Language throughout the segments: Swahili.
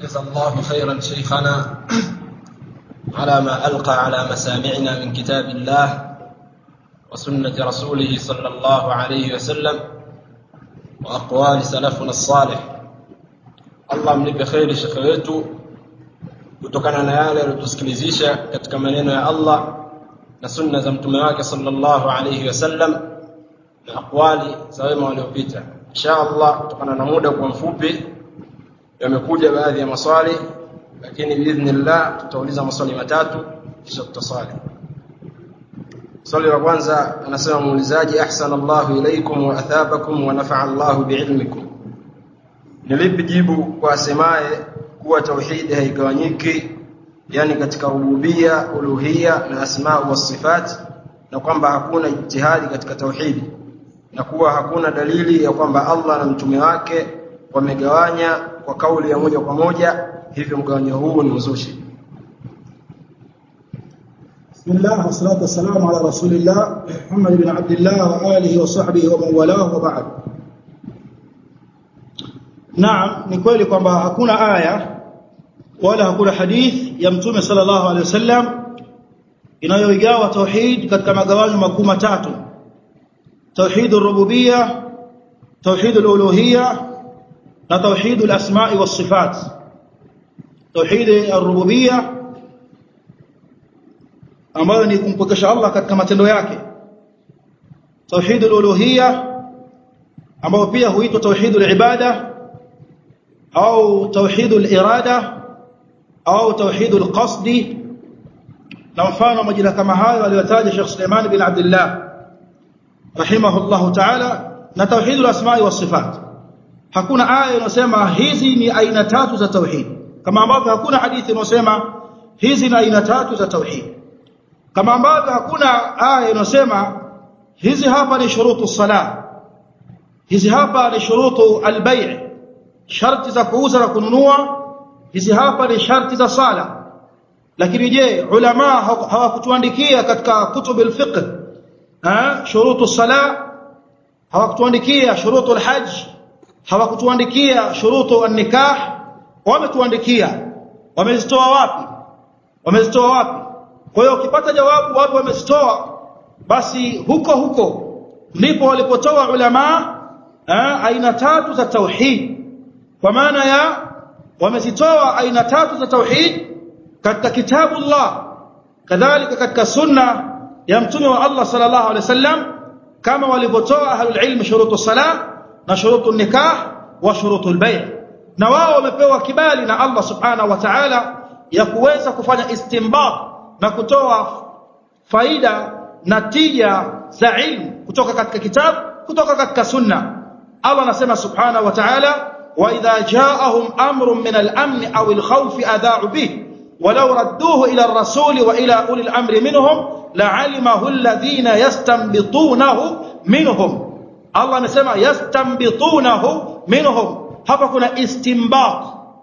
جزا الله خيرا شيخنا على ما ألقى على مسامعنا من كتاب الله وسنة رسوله صلى الله عليه وسلم وأقوال سلفنا الصالح Allah mlipe kheri shekhe wetu kutokana na yale aliyotusikilizisha katika maneno ya Allah na sunna za mtume wake sallallahu alayhi wasallam na aqwali za wema waliopita insha Allah kutokana na muda kwa mfupi yamekuja baadhi ya maswali lakini biidhnillah tutauliza maswali matatu kisha tutaswali swali la kwanza anasema muulizaji ahsana Allahu ilaykum wa athabakum wa nafa'a Allahu bi'ilmikum ni lipi jibu kwa asemaye kuwa tauhidi haigawanyiki yani katika rububia uluhia na asma wa sifat na kwamba hakuna ijtihadi katika tauhidi na kuwa hakuna dalili ya kwamba Allah na mtume wake wamegawanya kwa kauli ya moja kwa moja hivyo mgawanyo huu ni uzushi بسم الله والصلاة والسلام على رسول الله محمد بن عبد الله وآله وصحبه ومن والاه وبعد Naam ni kweli kwamba hakuna aya wala hakuna hadith ya Mtume sallallahu alaihi wasallam inayoigawa tauhid katika magawanyo makuu matatu tauhid ar-rububiyya tauhid al-uluhiyya na tauhid al-asma'i was-sifat tauhid ar-rububiyya ambayo ni kumpokesha Allah katika matendo yake tauhid al-uluhiyya ambayo pia huitwa tauhid al-ibada au tauhid al-irada au tauhid al-qasd na mfano majina kama hayo aliyotaja Sheikh Suleiman bin Abdullah rahimahullah ta'ala na tauhid al-asma'i was-sifat hakuna aya inayosema hizi ni aina tatu za tauhid kama ambavyo hakuna hadithi inayosema hizi ni aina tatu za tauhid kama ambavyo hakuna aya inayosema hizi hapa ni shurutu salah hizi hapa ni shurutu al-bay' sharti za kuuza na kununua hizi hapa ni sharti za sala lakini je ulama hawakutuandikia katika kutubu al-fiqh ha shurutu sala hawakutuandikia shurutu al-hajj hawakutuandikia shurutu an-nikah wametuandikia wamezitoa wapi wamezitoa wapi kwa hiyo ukipata jawabu wapi wamezitoa basi huko huko ndipo walipotoa ulama aina tatu za tauhid kwa maana ya wamezitoa aina tatu za tauhid katika kitabu Allah kadhalika katika sunna ya mtume wa Allah sallallahu alaihi wasallam kama walivyotoa ahlul ilm shurutu salah na shurutu nikah wa shurutu albay' na wao wamepewa kibali na Allah subhanahu wa ta'ala ya kuweza kufanya istinbat na kutoa faida na tija za ilmu kutoka katika kitabu kutoka katika sunna Allah anasema subhanahu wa ta'ala وإذا جاءهم أمر من الأمن أو الخوف أذاعوا به ولو ردوه إلى الرسول وإلى أولي الأمر منهم لعلمه الذين يستنبطونه منهم الله نسمع يستنبطونه منهم hapa kuna istinbat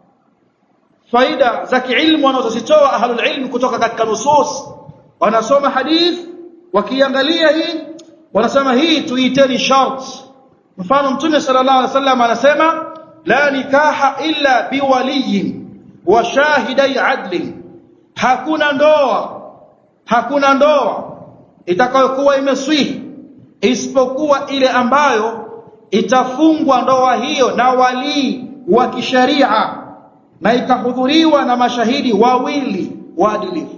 faida za kiilmu wanazozitoa ahlul ilm kutoka katika nusus wanasoma hadith wakiangalia hii wanasema hii tuiteni shart mfano mtume sallallahu alaihi wasallam anasema la nikaha illa biwaliyin wa shahidai adli hakuna ndoa hakuna ndoa itakayokuwa imeswihi isipokuwa ile ambayo itafungwa ndoa hiyo na walii wa kisheria na itahudhuriwa na mashahidi wawili waadilifu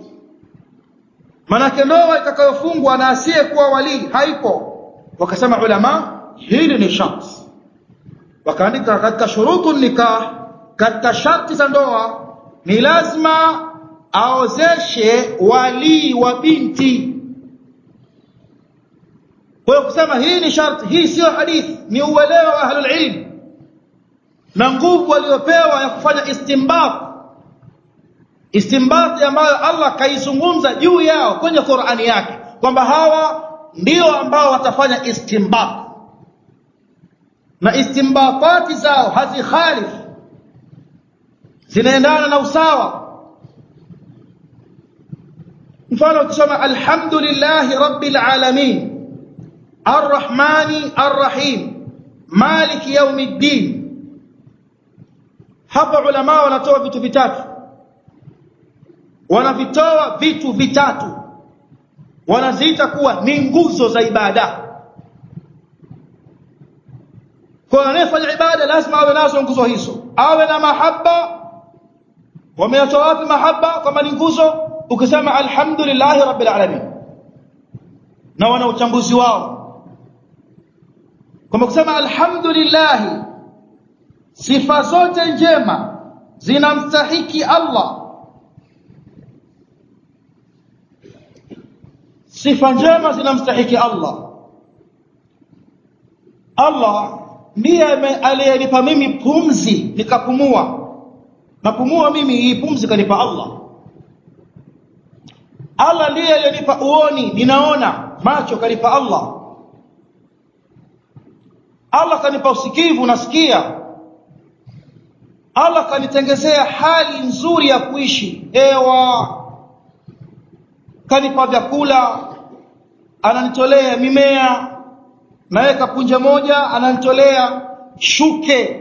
manake ndoa itakayofungwa na asiyekuwa walii haipo wakasema ulama hili ni sharti wakaandika katika shurutu nikah katika sharti za ndoa ni lazima aozeshe walii wa binti kwa kusema hii ni sharti hii sio hadithi ni uelewa wa ahlul ilm na nguvu waliopewa ya kufanya istinbat istinbat ambayo Allah kaizungumza juu yao kwenye Qur'ani yake kwamba hawa ndio ambao watafanya istinbat na istimbatati zao hazikhalif zinaendana na usawa mfano ukisoma alhamdulillahi rabbil alamin arrahmani arrahim maliki yaumiddin hapa ulama wanatoa vitu vitatu wanavitoa vitu vitatu wanaziita kuwa ni nguzo za ibada kwa anayefanya ibada lazima awe nazo nguzo hizo awe na mahaba wameyatoa wapi mahaba kama ni nguzo ukisema alhamdulillah rabbil alamin na wana uchambuzi wao kama kusema alhamdulillah sifa zote njema zinamstahiki Allah sifa njema zinamstahiki Allah Allah ndiye aliyenipa mimi pumzi nikapumua napumua mimi hii pumzi kanipa Allah Allah ndiye aliyenipa uoni ninaona macho kanipa Allah Allah kanipa usikivu nasikia Allah kanitengezea hali nzuri ya kuishi hewa kanipa vyakula ananitolea mimea naweka punje moja ananitolea shuke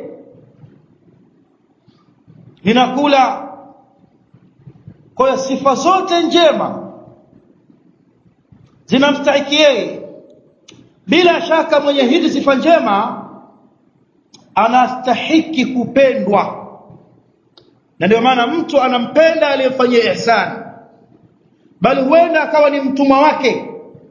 ninakula kwa hiyo sifa zote njema zinamstahiki yeye bila shaka mwenye hizi sifa njema anastahiki kupendwa na ndio maana mtu anampenda aliyemfanyia ihsani bali huenda akawa ni mtumwa wake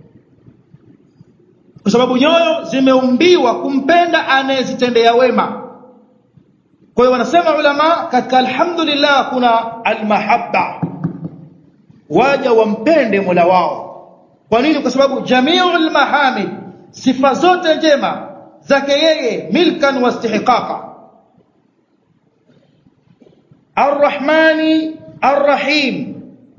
kwa sababu nyoyo zimeumbiwa kumpenda anayezitendea wema kwa hiyo wanasema ulama katika alhamdulillah kuna almahabba waja wampende Mola wao kwa nini kwa sababu jamiul mahamid sifa zote njema zake yeye milkan wa istihqaqa arrahmani arrahim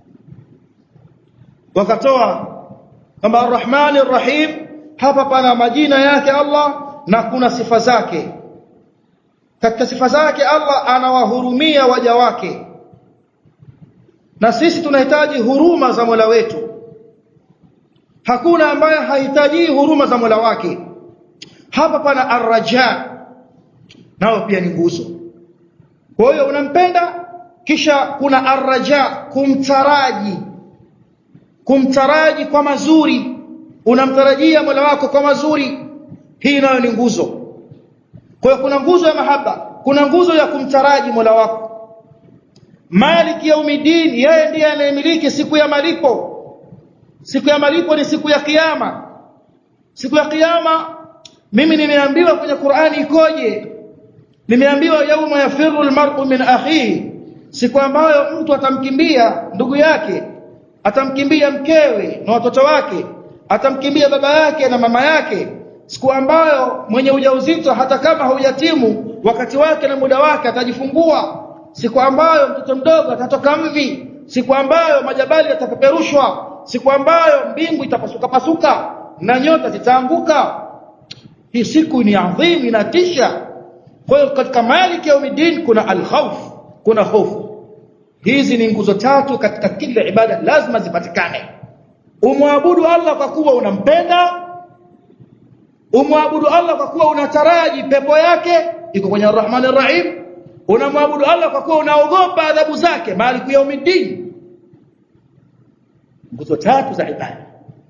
wakatoa kama arrahmani arrahim hapa pana majina yake Allah na kuna sifa zake katika sifa zake Allah anawahurumia waja wake na sisi tunahitaji huruma za Mola wetu hakuna ambaye hahitaji huruma za Mola wake hapa pana arraja nao pia ni nguzo kwa hiyo unampenda kisha kuna arraja kumtaraji kumtaraji kwa mazuri unamtarajia Mola wako kwa mazuri hii nayo ni nguzo kwa hiyo kuna nguzo ya mahaba kuna nguzo ya kumtaraji Mola wako Maliki yaumiddin yeye ndiye anayemiliki siku ya malipo siku ya malipo ni siku ya kiyama siku ya kiyama mimi nimeambiwa kwenye Qur'ani ikoje nimeambiwa yauma yafiru almar'u min akhihi siku ambayo mtu atamkimbia ndugu yake atamkimbia mkewe na watoto wake atamkimbia baba yake na mama yake siku ambayo mwenye ujauzito hata kama haujatimu wakati wake na muda wake atajifungua siku ambayo mtoto mdogo atatoka mvi siku ambayo majabali yatapeperushwa siku ambayo mbingu itapasuka pasuka na nyota zitaanguka hii siku ni adhimu inatisha kwa hiyo katika maliki yaumiddin kuna alkhawf kuna hofu hizi ni nguzo tatu katika kila ibada lazima zipatikane umwabudu Allah kwa kuwa unampenda umwabudu Allah kwa kuwa unataraji pepo yake iko kwenye Ar-Rahman Ar-Rahim unamwabudu Allah kwa kuwa unaogopa adhabu zake maliku yaumiddin nguzo tatu za ibada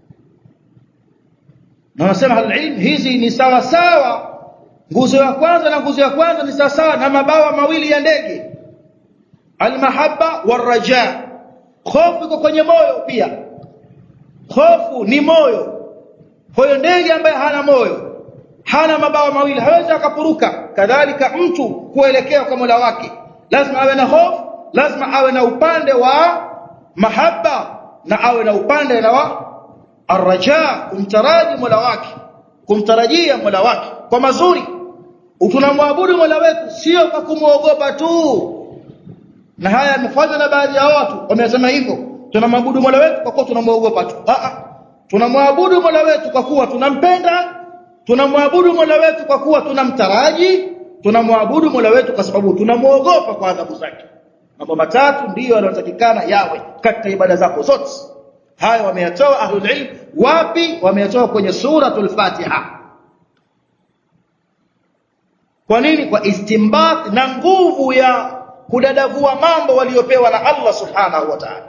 na wanasema al-ilm hizi ni sawa sawa nguzo ya kwanza na nguzo ya kwanza ni sawa sawa na mabawa mawili ya ndege almahabba waraja hofu iko kwenye moyo pia hofu ni moyo kwa hiyo ndege ambaye hana moyo hana mabawa mawili hawezi akapuruka kadhalika mtu kuelekea kwa Mola wake lazima awe na hofu lazima awe na upande wa mahaba na awe na upande na wa arraja kumtaraji Mola wake kumtarajia Mola wake kwa mazuri tunamwabudu Mola wetu sio kwa kumuogopa tu na haya yamefanywa na baadhi ya watu wamesema hivyo tunamwabudu Mola wetu kwa kuwa tunamuogopa tu a a tunamwabudu Mola wetu kwa kuwa tunampenda tunamwabudu Mola wetu kwa kuwa tunamtaraji tunamwabudu Mola wetu kwa sababu tunamuogopa kwa adhabu zake mambo matatu ndiyo yanayotakikana yawe katika ibada zako zote haya wameyatoa ahlul ilm wapi wameyatoa kwenye suratul fatiha kwa nini kwa istimbat na nguvu ya kudadavua mambo waliopewa na Allah subhanahu wa ta'ala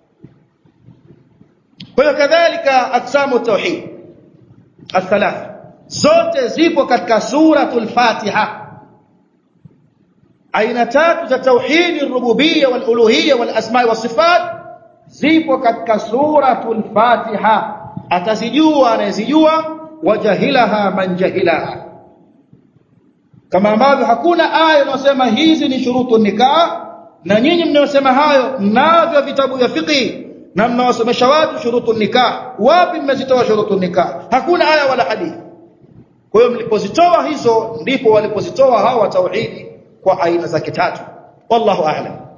kwa hiyo kadhalika aksamu tauhid الثلاث zote zipo katika suratul Fatiha aina tatu za tauhid ar-rububiyya wal uluhiyya wal asma' was sifat zipo katika suratul Fatiha atazijua anayezijua wajahilaha man jahilaha kama ambavyo hakuna aya inayosema hizi ni shurutu nikah na nyinyi mnayosema hayo mnavyo vitabu vya fiqh na mnawasomesha watu shurutu nikah wapi mmezitoa shurutu nikah hakuna aya wala hadithi kwa hiyo mlipozitoa hizo ndipo walipozitoa hawa tauhidi kwa aina zake tatu wallahu a'lam